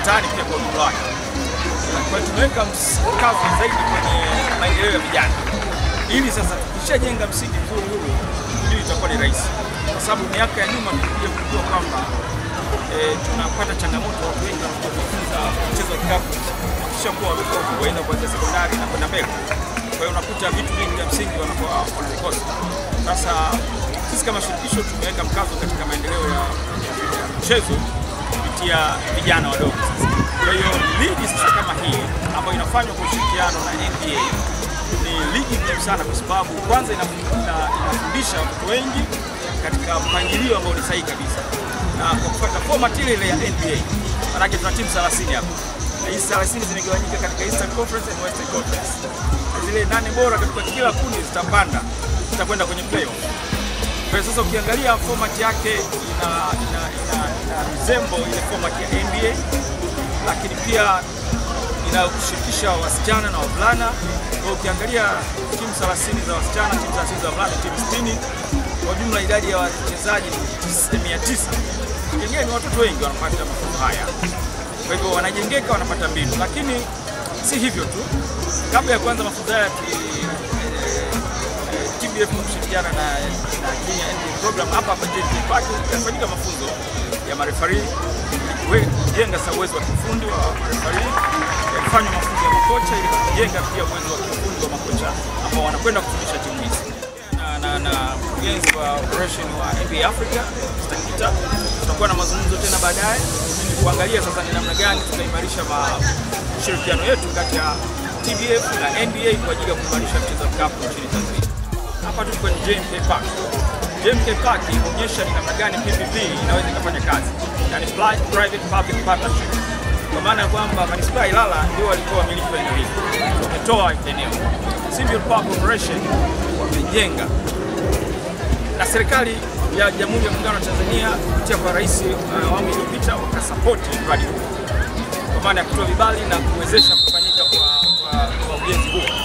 mtaani pia kwa ujumla wake. Kwa hiyo tumeweka mkazo zaidi kwenye maendeleo ya vijana, ili sasa tukishajenga msingi mzuri huu, hili itakuwa ni rahisi, kwa sababu miaka ya nyuma tulikuja kujua kwamba eh, tunapata changamoto, watu wengi wanakuja kujifunza mchezo wa kikapu kisha kuwa wamekuwa waenda kuanzia sekondari na kwenda mbele. Kwa hiyo unakuta vitu vingi vya msingi wanakuwa wanavikosa. Sasa sisi kama shirikisho tumeweka mkazo katika maendeleo ya ya mchezo kupitia vijana wadogo sasa. Kwa hiyo ligi sasa kama hii ambayo inafanywa kwa ushirikiano na NBA ni ligi muhimu sana, kwa sababu kwanza ina- ina- inafundisha watoto wengi katika mpangilio ambao ni sahihi kabisa, na kwa kufuata format ile ile ya NBA. Maanake tuna timu 30 hapa na hizi 30 zimegawanyika katika Eastern Conference and Western Conference. Na Zile nane bora katika kila kundi zitapanda, zitakwenda kwenye playoff. Kwa hiyo sasa ukiangalia format yake ina, ina, ina, ina resemble ile format ya NBA, lakini pia inakushirikisha wasichana na wavulana. Kwa hiyo ukiangalia timu 30 za wasichana, timu 30 za wavulana, timu 60, kwa jumla idadi ya wachezaji ni 900. Ukiangalia ni watoto wengi wanapata mafunzo haya, kwa hivyo wanajengeka, wanapata mbinu. Lakini si hivyo tu, kabla ya kuanza mafunzo haya tuli- eh, TBF kwa kushirikiana na, na Kenya NBA program hapa hapa JK Park yafanyika mafunzo ya marefari ili kujenga sasa uwezo wa kiufundi wa marefari, yalifanywa mafunzo ya makocha ili kujenga pia uwezo wa kiufundi wa makocha ambao wanakwenda kufundisha timu hizi na, na, na mkurugenzi wa operation wa NBA Africa Mr. Kita, tutakuwa na mazungumzo tena baadaye kuangalia sasa ni namna gani tutaimarisha ma- ushirikiano yetu kati ya TBF na NBA kwa ajili ya kuimarisha mchezo wa kikapu nchini Tanzania. Hapa tuko kwenye JMK Park. JMK Park inaonyesha ni namna gani PPP inaweza ikafanya kazi, yani Pli- private public partnership, kwa maana ya kwamba manispaa ya Ilala ndio walikuwa wamiliki wa eneo hili, wametoa eneo. Civil Park Corporation wamejenga na serikali ya Jamhuri ya Muungano wa Tanzania kupitia kwa rais uh, awamu iliyopita wakasapoti mradi huu kwa maana ya kutoa vibali na kuwezesha kufanyika kwa, kwa, kwa ujenzi huu.